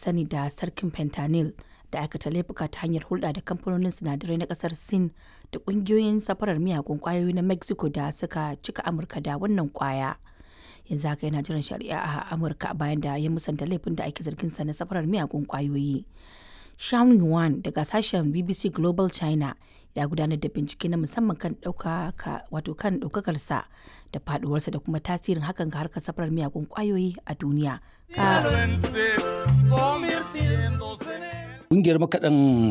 sani da sarkin fentanyl da aikata laifuka ta hanyar hulɗa da kamfanonin sinadarai na ƙasar sin da ƙungiyoyin safarar miyagun ƙwayoyi na mexico da suka cika amurka da wannan ƙwaya yanzu haka yana jiran shari'a a amurka bayan da ya musanta laifin da ake zargin sa na safarar miyagun ƙwayoyi Sean Yuan daga sashen BBC Global China ya gudanar da bincike na musamman kan ɗaukaka wato kan ɗaukakarsa da faduwarsa da kuma tasirin hakan ga harkar safarar miyagun ƙwayoyi a duniya. Ƙungiyar makaɗan